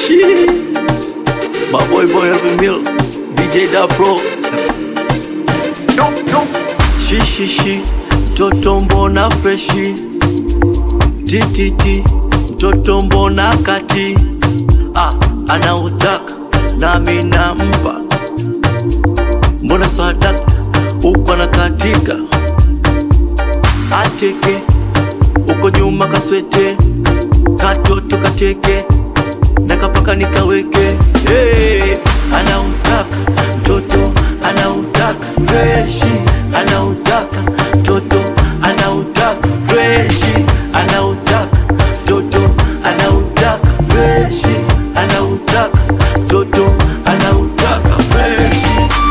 Shit. My boy boy Elvin Mill, DJ Da Pro. Shi shi shi, mtoto mbona freshi. Tititi, mtoto mbona kati. Ah, anautaka nami nampa. Mbona sadaka uko na katika ateke uko nyuma kaswete katoto kateke nakapaka nikaweke hey, anautaka mtoto anautaka freshi anautaka mtoto anautaka freshi anautaka mtoto anautaka freshi anautaka mtoto anautaka freshi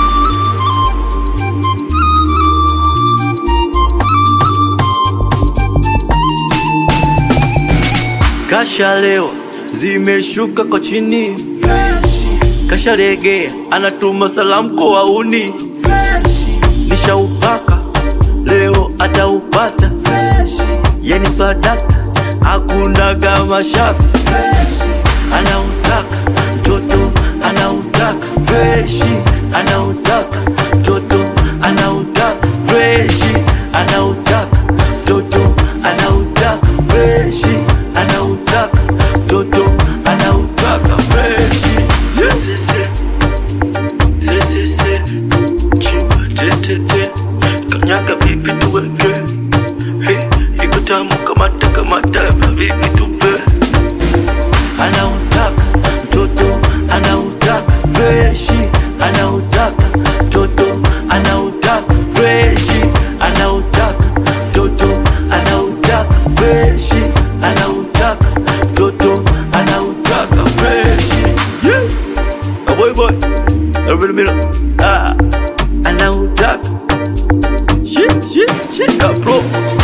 Kashalewa zimeshuka kwa chini, kashalegea anatuma salamu kwa wauni. Nishaupaka leo ataupata, yani sadaka hakunaga mashaka. Anautaka mtoto anautaka freshi, anautaka mtoto anautaka freshi, anautaka mtoto anautaka freshi, anautaka mtoto anautaka freshi. Si, si, si. Si, si, si. Chimba tetete kanyaga vipi tuweke Hey, iko tamu kamata kamata vipi tupe anautaka mtoto anautaka freshi anautaka mtoto anautaka freshi anautaka mtoto anautaka freshi anautaka mtoto anautaka freshi yeah. My boy boy Every minute ah anautaka shit shit shit da pro